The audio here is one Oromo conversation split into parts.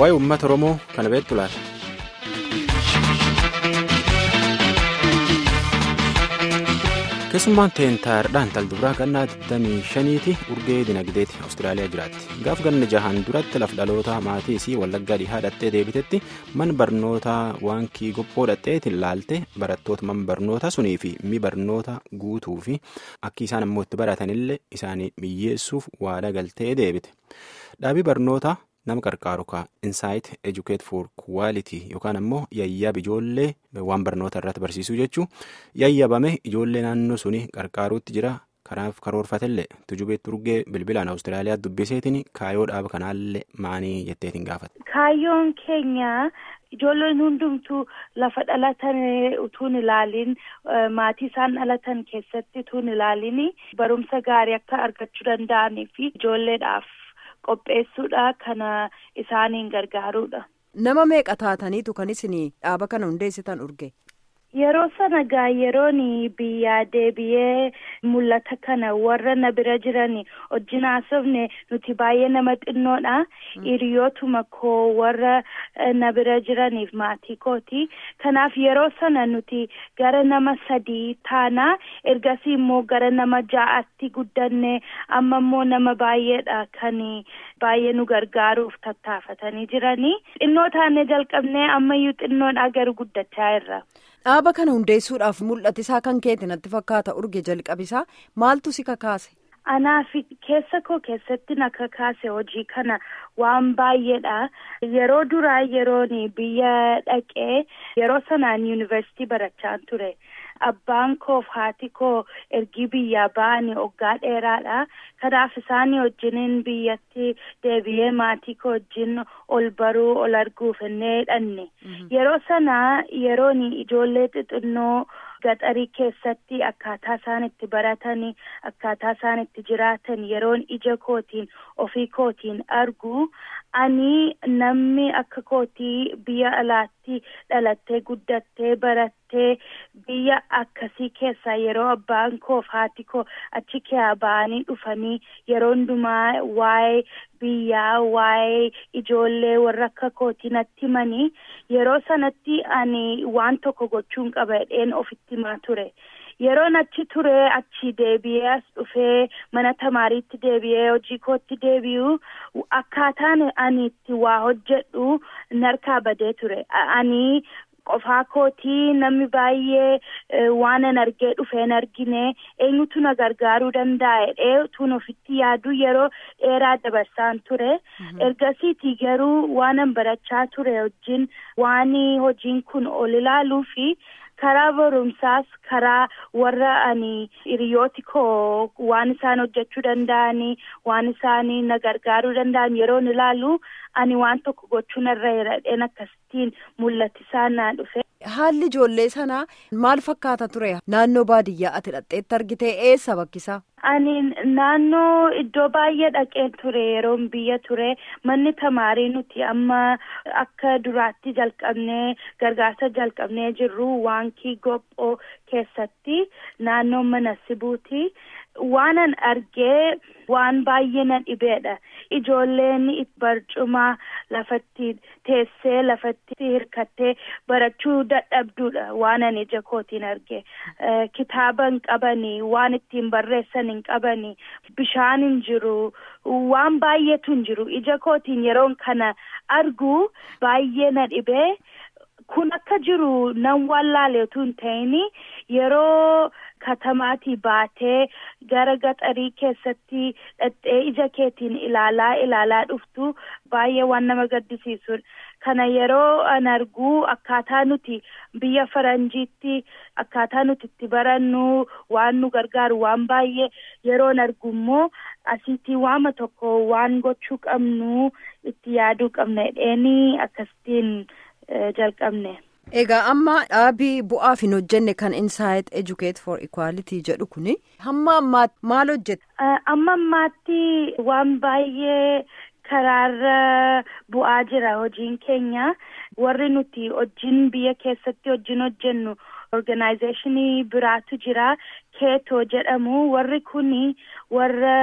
waa'ee uummata oromoo kana beektu laata. keessummaan teentaardhaan talduraa gannaa 25ti urgee dinagdeeti awustiraaliyaa jiraatti gaaf ganna jahaan duratti laf dhaloota maatii isii wallaggaa dhihaa dhattee deebitetti man barnoota waankii gophoo dhadheetiin laalte barattoota man barnoota sunii fi mi barnoota guutuu fi akki isaan ammoo itti baratanillee isaanii miyyeessuuf waada galtee deebite dhaabii barnoota nama qarqaaru ka insaayit educate for quality yookaan ammoo yayyaab ijoollee waan barnoota irratti barsiisuu jechuun yayyabame ijoollee naannoo suni qarqaaruutti jira kanaaf karoorfatellee tujubeetti urgee bilbilaan awustiraaliyaa dubbiseetiin kaayoo dhaaba kanaallee maanii jetteetiin gaafate. kaayyoon keenya. Ijoolleen hundumtuu lafa dhalatan utuun ilaaliin maatii isaan dhalatan keessatti utuun ilaaliin barumsa gaarii akka argachuu danda'anii fi ijoolleedhaaf qopheessuudha kana isaaniin gargaaruudha. Nama meeqa taataniitu kan isin dhaaba kana hundeessitan urge? Yeroo sana gaa yeroon biyyaa deebi'ee mul'ata kana warra na bira jiran wajjin haasofne nuti baay'ee nama xinnoodha. Hiriyootuma koo warra na bira jiraniif maatii kooti. Kanaaf yeroo sana nuti gara nama sadii taana ergasii immoo gara nama ja'atti guddanne amma immoo nama baay'eedha kan baay'ee nu gargaaruuf tattaafatanii jiranii. Xinnoo taanee jalqabnee ammayyuu xinnoodha garuu guddachaa irra. Dhaaba kana hundeessuudhaaf mul'atisaa kan keeti natti fakkaata urge jalqabisaa maaltu si kakaase? Anaaf keessa koo keessatti na kakaase hojii kana waan baay'eedha. Yeroo duraa yeroon biyya dhaqee yeroo sanaan yuunivarsiitii barachaa ture. Abbaan koof haati koo ergi biyyaa ba'anii waggaa dheeraadha. Kanaaf isaanii wajjiniin biyyatti deebi'ee maatii koo wajjin ol baruu ol arguuf innee dhanne. Yeroo sana yeroon ijoollee xixinnoo gaxarii keessatti akkaataa isaan itti baratanii akkaataa isaan itti jiraatan yeroon ija kootiin ofii kootiin argu ani namni akka kootii biyya alaatti dhalattee guddattee barattee biyya akkasii keessaa yeroo abbaan koof haati koo achi keessaa ba'anii dhufanii yeroo hundumaa waa'ee biyyaa waa'ee ijoollee warra akka kootii natti himanii yeroo sanatti ani waan tokko gochuun qaba jedheen ofitti himaa ture. yeroon achi ture achi deebi'ee as dhufee mana tamaariitti deebi'ee hojii kootti deebi'u akkaataan ani itti waa hojjedhu narkaa badee ture ani qofaa kootii namni baay'ee waan an argee dhufee hin argine eenyutu na gargaaruu danda'a jedhee tun ofitti yaadu yeroo dheeraa dabarsaan ture ergasiiti garuu waan an barachaa ture wajjin waan hojiin kun ol ilaaluu fi. karaa barumsaas karaa warra ani hiriyooti koo waan isaan hojjechuu danda'anii waan isaanii na gargaaruu danda'an yeroon ilaalu ani waan tokko gochuun irra hiradheen akkasittiin mul'atisaa naa dhufe. Haalli ijoollee sanaa maal fakkaata ture naannoo baadiyyaa ati dhaqxeetti argite eessa bakkisaa? Ani naannoo iddoo baay'ee dhaqeen ture yeroon biyya ture manni tamaarii nuti amma akka duraatti jalqabnee gargaarsa jalqabnee jirru waankii gophoo keessatti naannoo mana sibuuti. waanan argee waan baay'ee na dhibeedha ijoolleen barcuma lafatti teessee lafatti hirkattee barachuu dadhabduudha waanan ija kootiin arge kitaaba hin qabanii waan ittiin barreessan hin qabanii bishaan hin jiru waan baay'eetu hin jiru ija kootiin yeroon kana argu baay'ee na dhibee. kun akka jiru nan wallaaleetu hin ta'in yeroo katamaatii baatee gara gaxarii keessatti dhaqxee ija keetiin ilaalaa ilaalaa dhuftu baay'ee waan nama gaddisiisudha. Kana yeroo an argu akkaataa nuti biyya faranjiitti akkaataa nuti itti barannu waan nu gargaaru waan baay'ee yeroon argu immoo asiitti waama tokko waan gochuu qabnu itti yaaduu qabna jedheenii akkasittiin jalqabne. Egaa amma dhaabii bu'aaf hin hojjenne kan Insight Educate for Equality jedhu kuni hamma ammaatti maal hojjeta? Amma ammaatti waan baay'ee karaarra bu'aa jira hojiin keenya warri nuti hojiin biyya keessatti hojiin hojjennu organizationii biraatu jira keetoo jedhamu warri kuni warra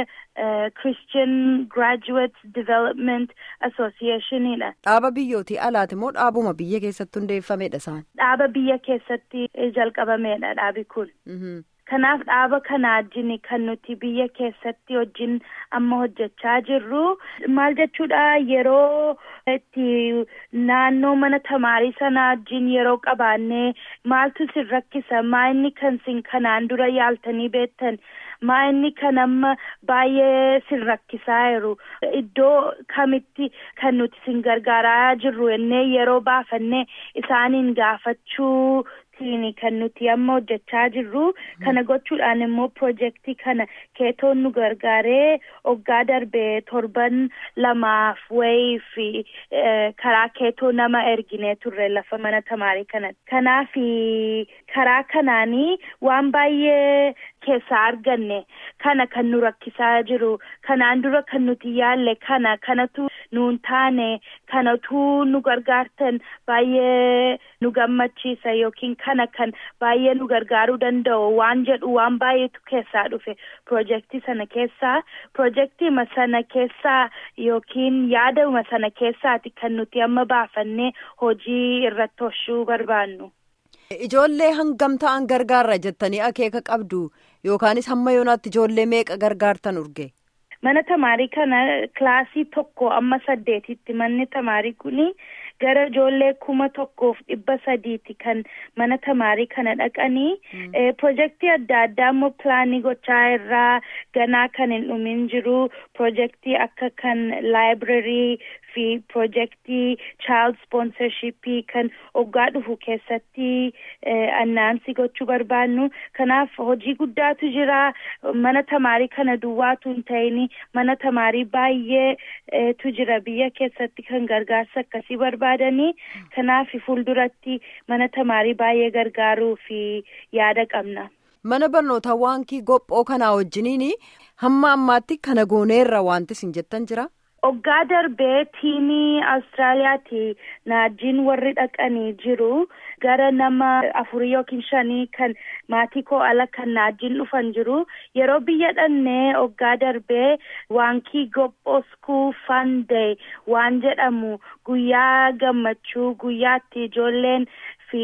Christian Graduate Development Associationidha. Dhaaba biyyootii alaati moo dhaabuma biyya keessatti hundeeffamedha isaan? Dhaaba biyya keessatti jalqabamedha dhaabi kun. Kanaaf dhaaba kana wajjin kan nuti biyya keessatti wajjin amma hojjechaa jirru maal jechuudha yeroo itti naannoo mana tamaarii sana wajjin yeroo qabaannee maaltu sin rakkisa maa inni kan sin kanaan dura yaaltanii beektan maa inni kan amma baay'ee sin rakkisaa jiru iddoo kamitti kan nuti sin gargaaraa jirru ennee yeroo baafannee isaaniin gaafachuu kan nuti amma hojjechaa jirru kana gochuudhaan immoo pirojektii kana keetoon nu gargaaree oggaa darbee torban lamaaf wayii fi karaa keetoo nama erginee turre lafa mana tamaarii kanatti kanaaf karaa kanaanii waan baay'ee keessaa arganne kana kan nu rakkisaa jiru kanaan dura kan nuti yaalle kana kanatu nuun taane kanatu nu gargaartan baay'ee nu gammachiisa yookiin kana kan baay'ee nu gargaaruu danda'u waan jedhu waan baay'eetu keessaa dhufe pirojektii sana keessaa pirojektiima sana keessaa yookiin yaaduma sana keessaati kan nuti amma baafannee hojii irratti hoshuu barbaannu. Ijoollee hangam ta'an gargaarra jettanii akeeka qabdu yookaanis hamma yoonaatti ijoollee meeqa gargaartan urge. Mana tamaarii kana kilaasii tokko amma saddeetitti manni tamaarii kuni gara ijoollee kuma tokkoof dhibba sadiiti kan mana tamaarii kana dhaqanii pirojektii adda addaa immoo pilaanii gochaa irraa ganaa kan hin dhumin jiru pirojektii akka kan laayibrarii fi pirojektii child sponsorshipii kan oggaa dhufu keessatti annaansii gochuu barbaannu kanaaf hojii guddaatu jira mana tamaarii kana duwwaatu hin ta'in mana tamaarii baay'eetu jira biyya keessatti kan gargaarsa akkasii barbaadanii kanaaf fuulduratti mana tamaarii baay'ee gargaaruu fi yaada qabna. Mana barnootaa waankii gophoo kanaa wajjiniin hamma ammaatti kana gooneerra wanti isin jettan jira. Oggaa darbee tiimii Awustiraaliyaati naajjiin warri dhaqanii jiru gara nama afurii yookiin shanii kan maatii koo ala kan naajjiin dhufan jiru yeroo biyya dhannee oggaa darbee waankii gophoo school fun day waan jedhamu guyyaa gammachuu guyyaatti ijoolleen fi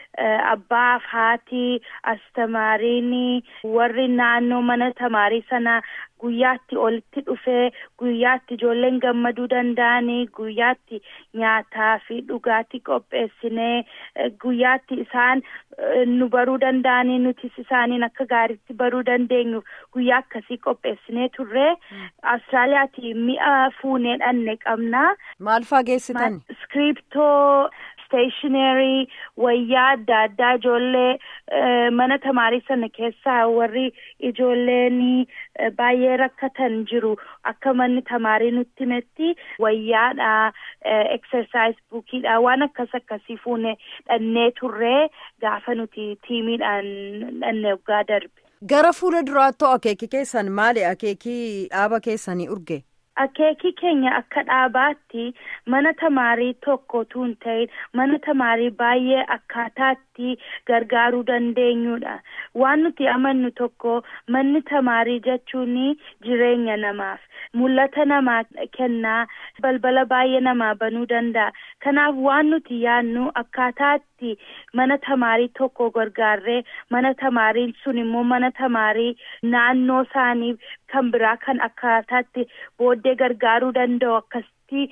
abbaaf haati astamaariin warri naannoo mana tamaarii sana guyyaatti olitti dhufee guyyaatti ijoolleen gammaduu danda'anii guyyaatti nyaataa fi dhugaatii qopheessinee guyyaatti isaan nu baruu danda'anii nutis isaaniin akka gaariitti baruu dandeenyuuf guyyaa akkasii qopheessinee turre Awustiraaliyaati mi'a fuunee dhanne qabna. Maal faa geessitan? Iskiriptoo. Stationery wayyaa adda addaa ijoollee mana tamaarii sana keessaa warri ijoolleen baay'ee rakkatan jiru akka manni tamaarii nutti himetti wayyaadha exercise buukiidha waan akkas akkasii fuune dhannee turree gaafa nuti tiimiidhaan dhanne waggaa darbe. Gara fuula duraatti akeekii keessan maali akeekii dhaaba keessanii urge? Akeekii keenya akka dhaabaatti mana tamaarii tokkotu hin ta'in mana tamaarii baay'ee akkaataatti gargaaruu dandeenyudha. Waan nuti amannu tokko manni tamaarii jechuun jireenya namaaf mul'ata namaa kennaa balbala baay'ee namaa banuu danda'a. Kanaaf waan nuti yaadnu akkaataatti mana tamaarii tokko gargaarree mana tamaariin sun immoo mana tamaarii naannoo isaanii kan biraa kan akkaataatti booddee gargaaruu danda'u akkasitti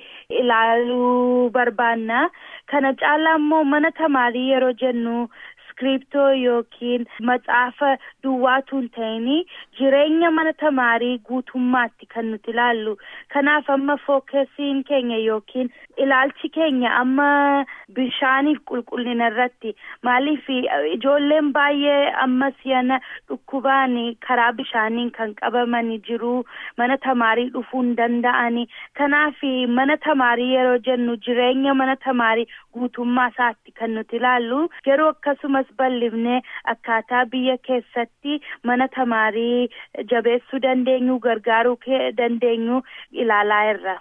ilaaluu barbaanna. Kana caalaa immoo mana tamaarii yeroo jennu iskiriptoo yookiin maxaafa duwwaatu hin ta'in jireenya mana tamaarii guutummaatti kan nuti ilaallu. Kanaaf amma fookesiin keenya yookiin ilaalchi keenya amma bishaaniif qulqullina irratti maaliif ijoolleen baay'ee amma si'ana dhukkubaan karaa bishaaniin kan qabamanii jiru mana tamaarii dhufuu hin danda'ani. Kanaaf mana tamaarii yeroo jennu jireenya mana tamaarii guutummaa isaatti kan nuti ilaallu garuu akkasumas bal'ifnee akkaataa biyya keessatti mana tamaarii jabeessuu dandeenyu gargaaruu dandeenyu ilaalaa irra.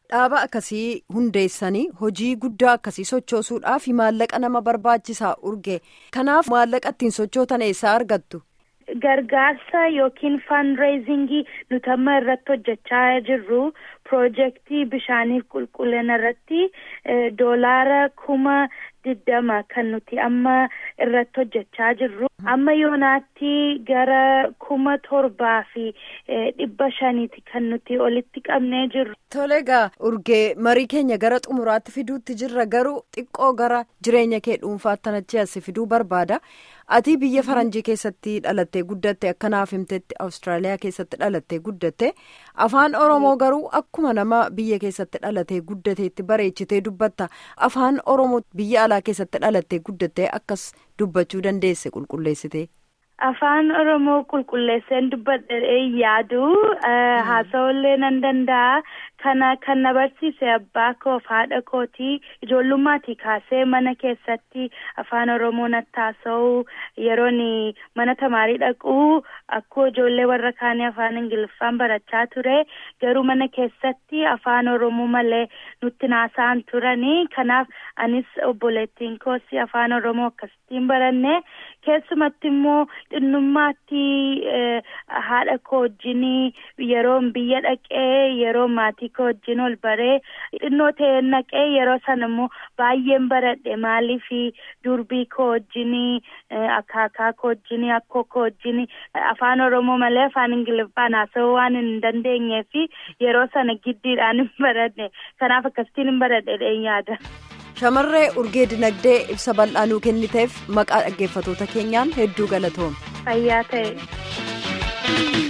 Dhaaba akkasii hundeessanii hojii guddaa akkasii sochoosuudhaaf maallaqa nama barbaachisaa urge kanaaf maallaqa ittiin sochootan eessaa argattu. Gargaarsa yookiin fundraisingii nuti amma irratti hojjechaa jirru piroojeektii bishaaniif qulqullina irratti doolaara kuma diddama kan nuti amma irratti hojjechaa jirru. Amma yoonaatti gara kuma torbaa fi dhibba shaniiti kan nuti olitti qabnee jirru. Tole egaa urgee marii keenya gara xumuraatti fiduutti jirra garuu xiqqoo gara jireenya kee dhuunfaatti achi as fiduu barbaada. Ati biyya faranjii keessatti dhalattee guddatte akkanaaf himtetti Awustiraaliyaa keessatti dhalattee guddatte afaan Oromoo garuu akkuma nama biyya keessatti dhalatee guddateetti bareechitee dubbatta afaan Oromoo biyya alaa keessatti dhalattee guddattee akkas dubbachuu dandeesse qulqulleessite. Afaan Oromoo qulqulleesseen dubbadhee yaadu haasa'ullee nan danda'a. Kana kan na barsiise abbaa koof haadha kootii ijoollummaati kaasee mana keessatti afaan Oromoo natti haasa'u yeroon mana tamaarii dhaqu akkuma ijoollee warra kaanii afaan Ingiliffaan barachaa ture garuu mana keessatti afaan Oromoo malee nutti haasa'an turanii kanaaf anis obboleettiin koos afaan Oromoo akkasittiin baranne keessumatti immoo xinnummaatti haadha koo wajjin yeroon biyya dhaqee yeroo maatii koo wajjin ol baree xinnoo ta'ee naqee yeroo sana immoo baay'een baradhe maaliif durbii koo wajjin akaakaa koo wajjin akkoo koo wajjin afaan oromoo malee afaan ingiliffaan haasa'uu waan hin dandeenyeef yeroo sana giddiidhaan hin baradhe kanaaf akkasitiin hin baradhe yaada. Shamarree urgee dinagdee ibsa bal'aa nuu kenniteef maqaa dhaggeeffatoota keenyaan hedduu galatoom. Fayyaa ta'e.